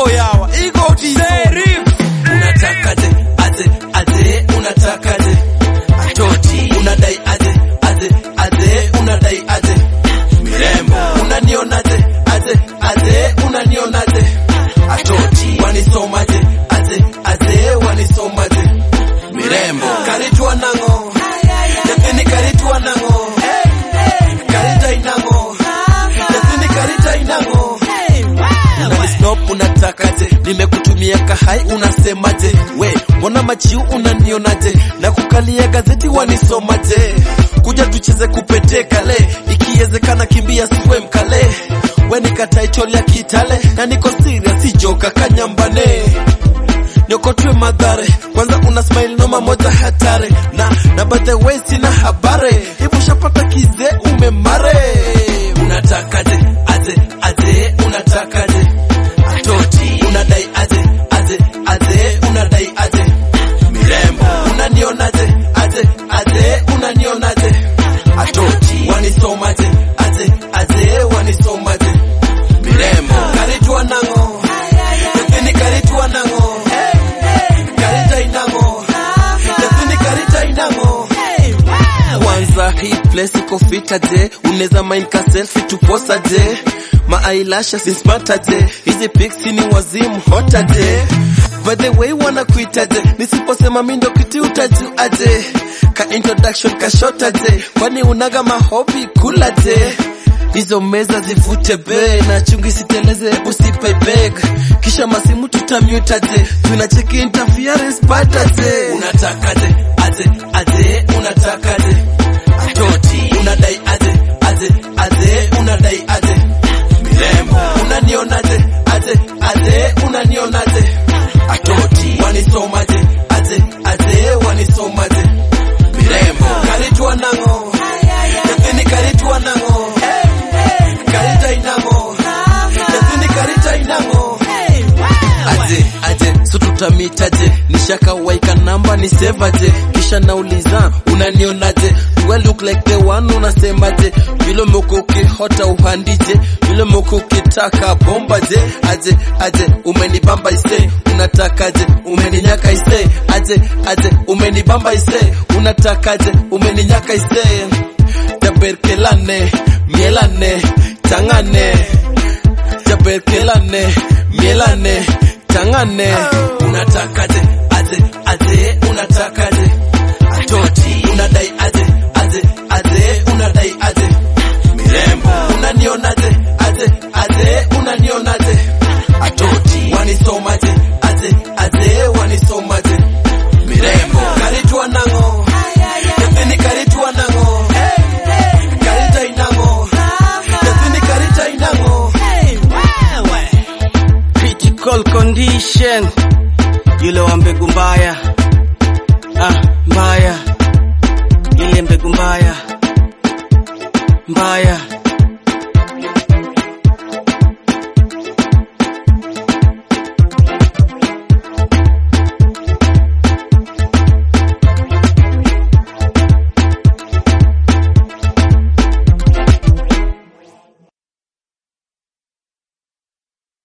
yawa igo Serif. unatakaje aje aje unatakaje atoti unadai aje aje aje unadai aje mirembo unanionaje aje aje unanionaje atoti wanisomaje aje aje wanisomaje mirembo karitwa nango nyathini karitwa nango karita inango nyathini karita inango unanisnop unatakaje nimekutumia kahai unasemaje we mbona machiu unanionaje na kukalia gazeti wanisomaje kuja tucheze kupete kale ikiwezekana kimbia siwe mkale we nikataitori ya kitale na niko serious joka kanyambane nyokotwe madhare kwanza una smile noma moja hatare na na by the way sina habare hivi ushapata kize umemare unatakaje aje aje unatakaje atoti unadai aje aje aje unadai aje mirembo unanionaje aje aje unanionaje atoti wanisomaje aje aje wanisomaje mirembo karitwa nango nyathini karitwa nango karita inango nyathini karita inango kwanza hii place iko fita je unaweza mind ka selfie tuposa je maailasha sispata je hizi pics ni wazimu hota je by the way wanakuita je nisiposema mi ndo kiti utajuaje ka introduction ka shota je kwani unaga mahobi kula je hizo meza zivute be na chungi siteleze usipe beg kisha masimu tutamutaje tunacheki interference pataje unatakaje aje aje unatakaje atoti unadai aje aje aje unadai aje mirembo unanionaje aje aje unanionaje atoti wanisomaje aje aje wanisomaje mirembo karitwa nango nyathini karitwa nango karita inango nyathini karita inango aje aje so tutamitaje nishakawaika namba ni sevaje kisha nauliza unanionaje do I look like the one unasemaje vile moko ukihota uhandije vile moko ukitaka bomba je aje aje umenibamba ise unatakaje umeninyaka ise aje aje umenibamba ise unatakaje umeninyaka ise taberkelane mielane tangane jaberkelane mielane tangane unatakaje aje aje unatakaje atoti unadai aje aje aje unadai aje mirembo unanionaje aje aje unanionaje atoti wanisomaje aje aje wanisomaje mirembo karitwa nango nyathini karitwa nango karita inango nyathini karita inango critical condition yule wa mbegu mbaya ah, mbaya ile mbegu mbaya mbaya